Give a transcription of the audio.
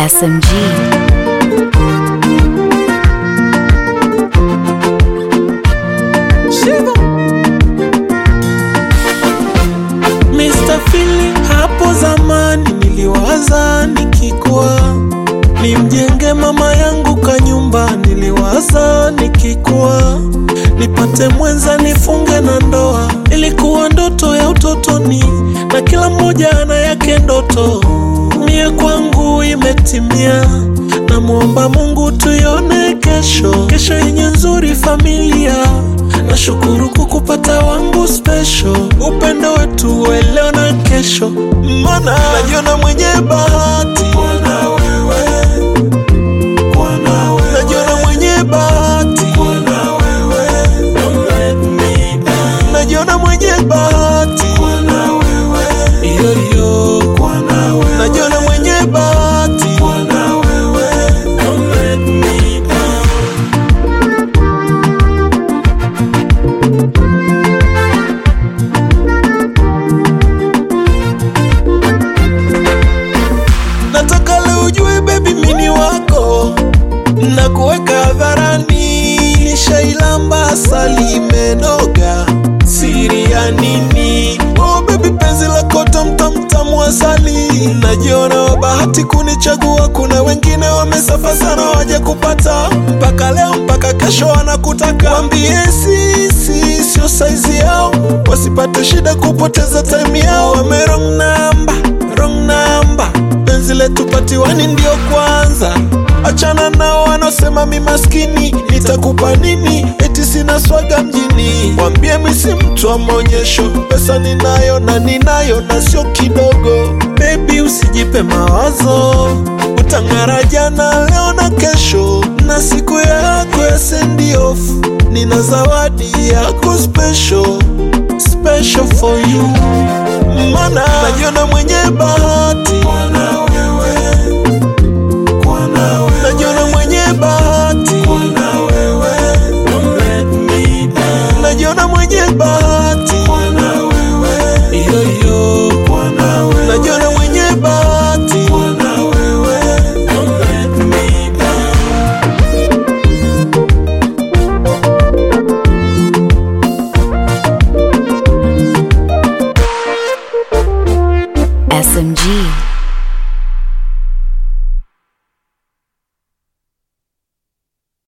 SMG. Mr. Feeling, hapo zamani niliwaza nikikuwa nimjenge mama yangu kanyumba, niliwaza nikikuwa nipate mwenza nifunge na ndoa. Ilikuwa ndoto ya utotoni, na kila mmoja ana yake ndoto. Mie kwangu imetimia, namwomba Mungu tuione kesho, kesho yenye nzuri familia. Nashukuru kukupata wangu special, upendo wetu wa leo na kesho, mana najiona mwenye bahati kuona wewe, kuona wewe, najiona mwenye bahati kuona wewe, don't let me down, najiona mwenye bahati kuona wewe, iyo iyo, kuona wewe, najiona mwenye bahati kuona wewe, don't let me down. Nataka leo ujue baby mini wako na kuweka hadharani, nishailamba asali imenoga, siri ya nini? Oh baby, penzi lako tamtamtamu asali, najiona wa bahati kunichagua. Kuna wengine wamesafa sana waje kupata, mpaka leo mpaka kesho wanakutaka. Wambie sisi sio saizi yao, wasipate shida kupoteza time yao. Wame wrong number, wrong number penzi letu patiwani ndio kwanza. Achana nao wanaosema mi maskini, nitakupa nini? Eti sina swaga mjini. Wambie mi si mtu wa maonyesho, pesa ninayo na ninayo na sio kidogo. Baby usijipe mawazo, utang'ara jana, leo na kesho, na siku yako ya send off. Nina zawadi yako special, special for you.